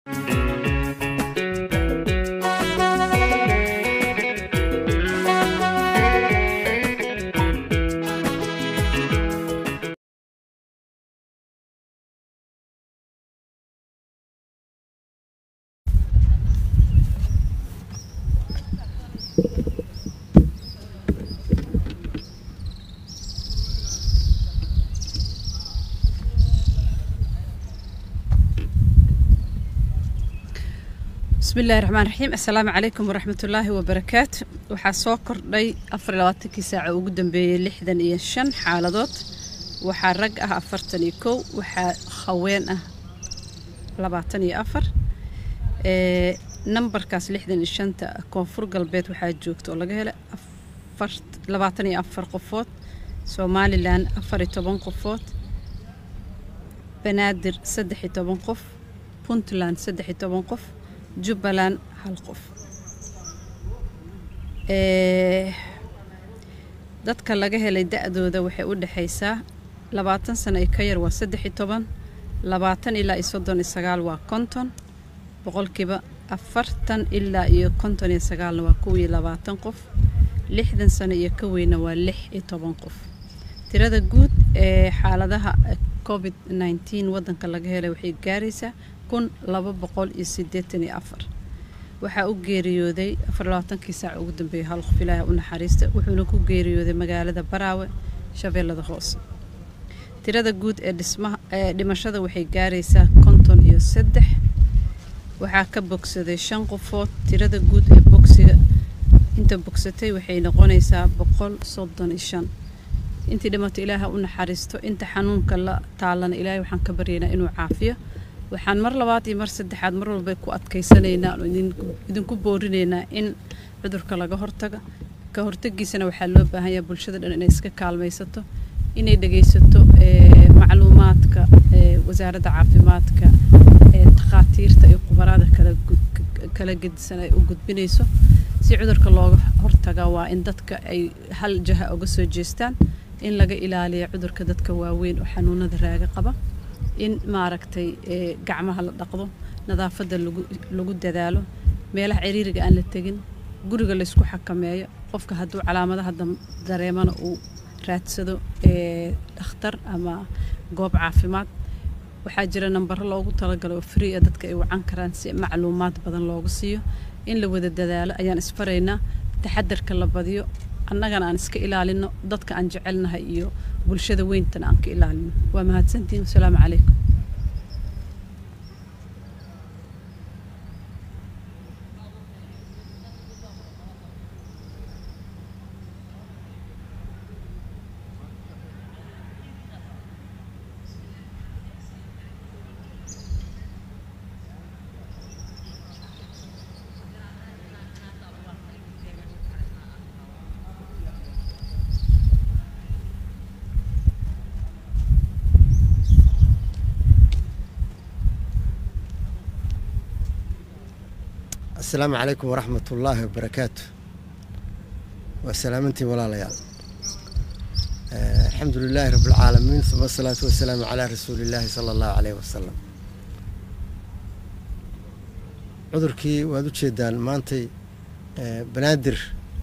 bismillahi raxmaan raxiim assalaamu calaykum waraxmatullaahi wabarakaatu waxaa soo kordhay afar iyo labaatankii saaca ugu dambeeyey lixdan iyo shan xaaladood waxaa rag ah afartan iyo kow waxaa haween ah labaatan iyo afar ee nambarkaas lixdan iyo shanta koonfur galbeed waxaa joogta oo laga helay afar labaatan iyo afar qofood somalilan afar iyo toban qofood banaadir saddex iyo toban qof puntland saddex iyo toban qof jubbaland hal qof dadka laga helay da-dooda waxay u dhexaysaa labaatan sano iyo ka yar waa saddex iyo toban labaatan ilaa iyo soddon iyo sagaal waa konton boqolkiiba afartan ilaa iyo konton iyo sagaalna waa kow iyo labaatan qof lixdan sano iyo ka weyna waa lix iyo toban qof tirada guud ee xaaladaha covid nneteen waddanka laga helay waxay gaaraysaa kun laba boqol iyo siddeetan iyo afar waxaa u geeriyooday afar labaatankii saac ugu dambeeyay hal qof ilaaha u naxariista wuxuuna ku geeriyooday magaalada baraawe shabeellada hoose tirada guud ee dhismaha ee dhimashada waxay gaaraysaa konton iyo saddex waxaa ka bogsaday shan qofood tirada guud ee bogsiga inta bogsatay waxay noqonaysaa boqol soddon iyo shan intii dhimato ilaaha u naxariisto inta xanuunka la taalana ilaahay waxaan ka baryaynaa inuu caafiyo waxaan mar labaad iyo mar saddexaad mar walba ku adkaysanaynaa oo idinku boorinaynaa in cudurka laga hortaga ka hortagiisana waxaa loo baahan yahay bulshada dhan inay iska kaalmaysato inay dhegaysato macluumaadka wasaaradda caafimaadka takhaatiirta iyo khubaraada kala gedisan ay u gudbinayso si cudurka looga hortaga waa in dadka ay hal jaha uga soo jeestaan in laga ilaaliyo cudurka dadka waaweyn oo xanuunada raaga qaba in maaragtay gacmaha la dhaqdo nadaafadda lagu dadaalo meelaha ciriiriga aan la tegin guriga laysku xakameeyo qofka hadduu calaamadaha dareemana uu raadsado dhakhtar ama goob caafimaad waxaa jira nambaro loogu talagalo oo free a dadka ay wacan karaan si macluumaad badan loogu siiyo in la wada dadaalo ayaan isfaraynaa taxadarka la badiyo annagana aan iska ilaalino dadka aan jecelnahay iyo bulshada weyntana aan ka ilaalino waa mahadsantihin wasalaamu calaykum asalaamu calaykum waraxmat ullaahi wabarakaatu waa salaamantiin walaalayaal alxamdu lilaahi rabi alcaalamiin uma asalaatu wasalaamu calaa rasuuli illaahi sala allahu caleyh wasalam cudurkii waad u jeedaan maantay banaadir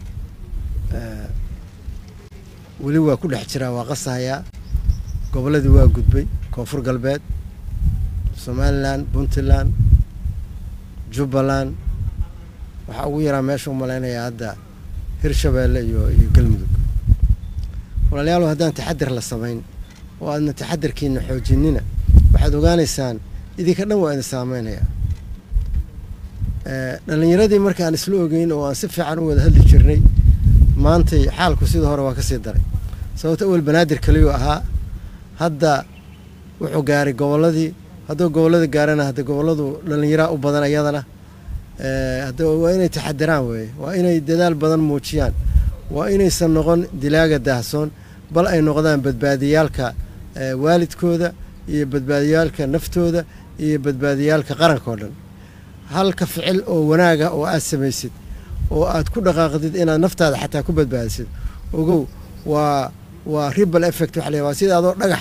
weli waa ku dhex jiraa waa qasahayaa gobolladii waa gudbay koonfur galbeed somalilan puntland jubbaland waxaa ugu yaraa meesha u malaynayaa hadda hirshabeelle iyo iyo galmudug walaalayaal haddaan taxadir la samayn oo aadna taxadarkiina xoojinina waxaad ogaanaysaan idinka dhan waa idin saameynayaa dhallinyaradii marka aan isla ogeyn oo aan si fiican u wada hadli jirnay maantay xaalku sida hore waa ka sii daray sababto awel banaadir kaliyuu ahaa hadda wuxuu gaaray gobolladii hadduu gobollada gaarana hadda gobolladu dhallinyaraa u badan ayadana hadda waa inay taxadiraan weeye waa inay dadaal badan muujiyaan waa inaysan noqon dilaaga daahsoon bal ay noqdaan badbaadiyaalka waalidkooda iyo badbaadiyaalka naftooda iyo badbaadiyaalka qaranka oo dhan halka ficil oo wanaaga oo aad samaysid oo aad ku dhaqaaqdid inaad naftaada xataa ku badbaadisid ogow waa waa ribal effect waxa la waa sida adoo dhagax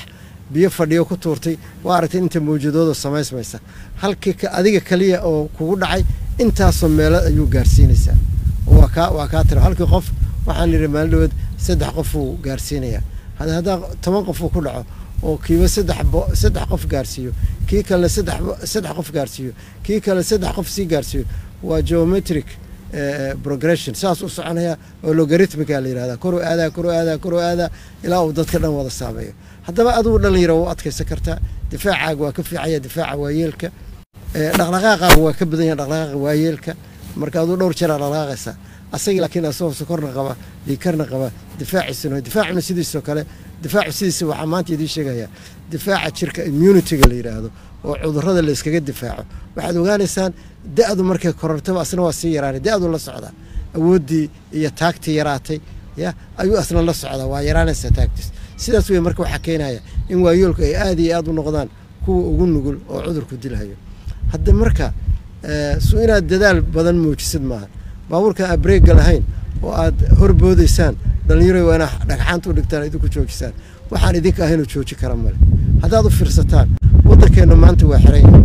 biyo fadhiyo ku tuurtay waa aragtay inta mawjadooda samaysmaysa halkii adiga kaliya oo kugu dhacay intaasoo meelo ayuu gaarsiinaysaa waa kaa waa kaa tira halkii qof waxaan yidhi maalin dhaweed saddex qof uu gaarsiinayaa haddaa toban qof uu ku dhaco oo kiiba saddex saddex qof gaarsiiyo kii kale saddex saddex qof gaarsiiyo kii kale saddex qof sii gaarsiiyo waa geometric progression saas u soconaya oo logarithmica la yidhahda koru aadaa koru aadaa koru aadaa ilaa uu dadka dhan wada saameeyo haddaba adigu dhalinyaro waa u adkaysan kartaa difaacaaga waa ka fiicaya difaaca waayeelka dhaqdhaqaaqaaga waa ka badan yahay dhaqdhaqaaqa waayeelka marka aduu dhowr jeeraa dhaqdhaqaaqaysaa asagii laakiin asagoo sokorna qaba dhiikarna qaba difaaciisuna difaacuna sidiisoo kale difaacu sidiisa waxaa maanta idiin sheegayaa difaaca jirka immunityga la yidhaahdo oo cudurrada la yskaga difaaco waxaad ogaanaysaan da-du markay korortaba asna waa sii yaraanay da-du la socdaa awooddii iyo taagtii yaraatay ya ayuu asna la socdaa waa yaraanaysaa taagtiis sidaas wey marka waxaa keenaya in waayoolku ay aada iyo aada u noqdaan kuwa ugu nugul oo cudurku dilhayo hadda marka su inaad dadaal badan muujisid maaha baabuurkan aad breega lahayn oo aad horboodaysaan dhallinyaro waa inaa dhagxaanta u dhigtaan idinku joojisaan waxaan idinka ahaynoo jooji kara male haddaad u fiirsataan waddankeenna maanta waa xiran yahay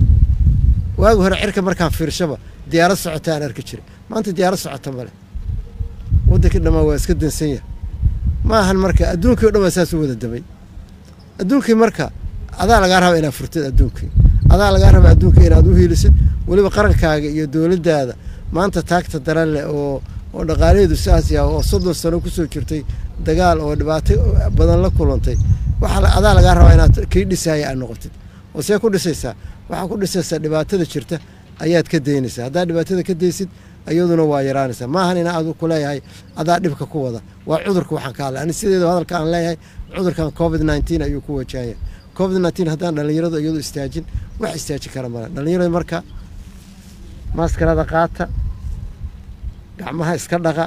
waagi hore cirka markaan fiirshaba diyaarad socota aan arki jiray maanta diyaarad socota male waddankii dhammaan waa iska dansan yahay ma ahan marka adduunkii o dhan waa saas u wada damay adduunkii marka adaa lagaa raba inaad furtid adduunkii adaa lagaa raba adduunkii inaad u hiilisid weliba qarankaaga iyo dowladdaada maanta taagta daran leh oo oo dhaqaalaheedu saas yaha oo soddon sano kusoo jirtay dagaal oo dhibaato badan la kulantay waxaa adaa lagaa rabaa inaad kii dhisaaya aad noqotid oo see ku dhisaysaa waxaa ku dhisaysaa dhibaatada jirta ayaad ka daynaysaa haddaad dhibaatada ka daysid iyaduna waa yaraanaysaa maahan inaa adu ku leeyahay adaa dhibka ku wada waa cudurka waxaan ka hadlay ani sideedu hadalka aan leeyahay cudurkan covid nneteen ayuu ku wajahaya covid nneteen haddaan dhallinyaradu iyadu istaajin wax istaaji kara male dhallinyarada marka maaskarada qaata gacmaha iska dhaqa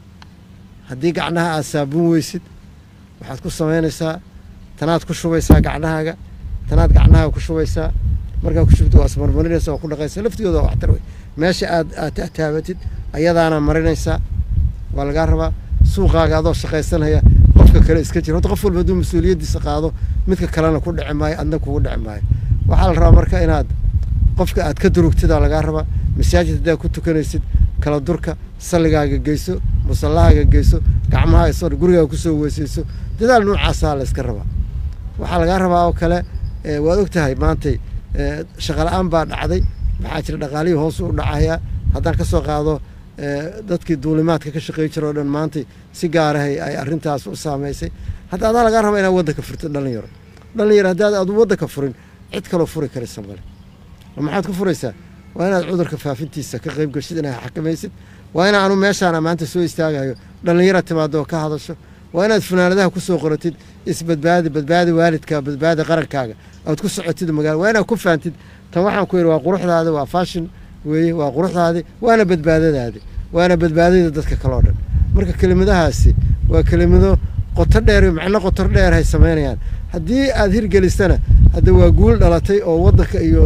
haddii gacnaha aad saabuun weysid waxaad ku samaynaysaa tanaad ku shubaysaa gacnahaaga tanaad gacnahaaga ku shubaysaa markaa ku shubta waa ismarmarinaysa waa ku dhaqaysa laftigooda waa waxtar wey meesha aad aad tataabatid ayadaana marinaysaa waa lagaa rabaa suuqaaga adoo shaqaysanaya qofka kale iska jira horta qof walba hadduu mas-uuliyaddiisa qaado midka kalena ku dhici maayo adna kugu dhici maayo waxaa la rabaa marka inaad qofka aad ka durugtidaa lagaa rabaa masaajid haddaad ku tukanaysid kala durka salligaaga geyso musallahaaga geyso gacmaha isoo gurigaaga kusoo weysayso dadaal noocaasaa la yska rabaa waxaa lagaa rabaa oo kale waad og tahay maantay shaqala-aan baa dhacday maxaa jira dhaqaalihii hoos u dhacayaa haddaan ka soo qaado dadkii duulimaadka ka shaqey jira oo dhan maantay si gaarahay ay arrintaas u saamaysay hadda adaa lagaa rabaa inaad waddanka furtid dhalinyaro dhalinyaro haddaad aad waddanka furin cid kaloo furi karaysa male maxaad ku furaysaa waa inaad cudurka faafintiisa ka qayb geshid inaad xakamaysid waa ina anu meeshaana maanta soo istaagayo dhallinyara timaado oo ka hadasho waa inaad funaanadaha kusoo qoratid isbadbaadi badbaadi waalidka badbaadi qarankaaga aad ku socotid magaala waa inaad ku faantid tan waxaan ku yidhi waa quruxdaadi waa fashion weeye waa quruxdaadi waana badbaadadaadi waana badbaadada dadka kaleo dhan marka kelimadahaasi waa kelimado qoto dheer macno qotor dheer hay samaynayaan haddii aad hirgelisana hadda waa guul dhalatay oo waddanka iyo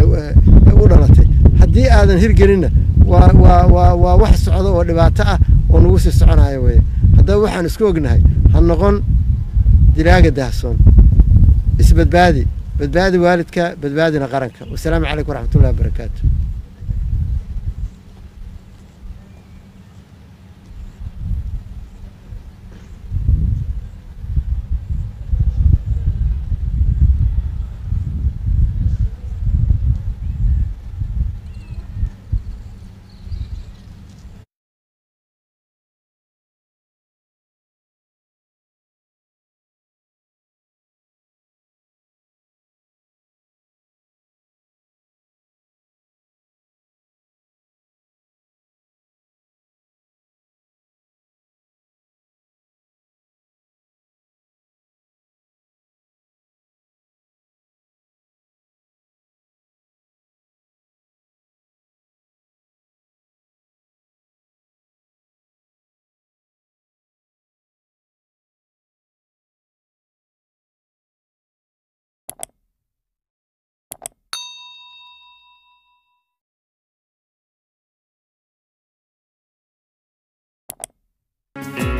u dhalatay haddii aadan hirgelinna waa waa waa waa wax socda oo dhibaato ah oo nagu sii soconayo weye haddaba waxaan isku ognahay ha noqon dilaaga dahsoon isbadbaadi badbaadi waalidka badbaadina qaranka wasalaamu calaykum waraxmatullahi wabarakaatu thank you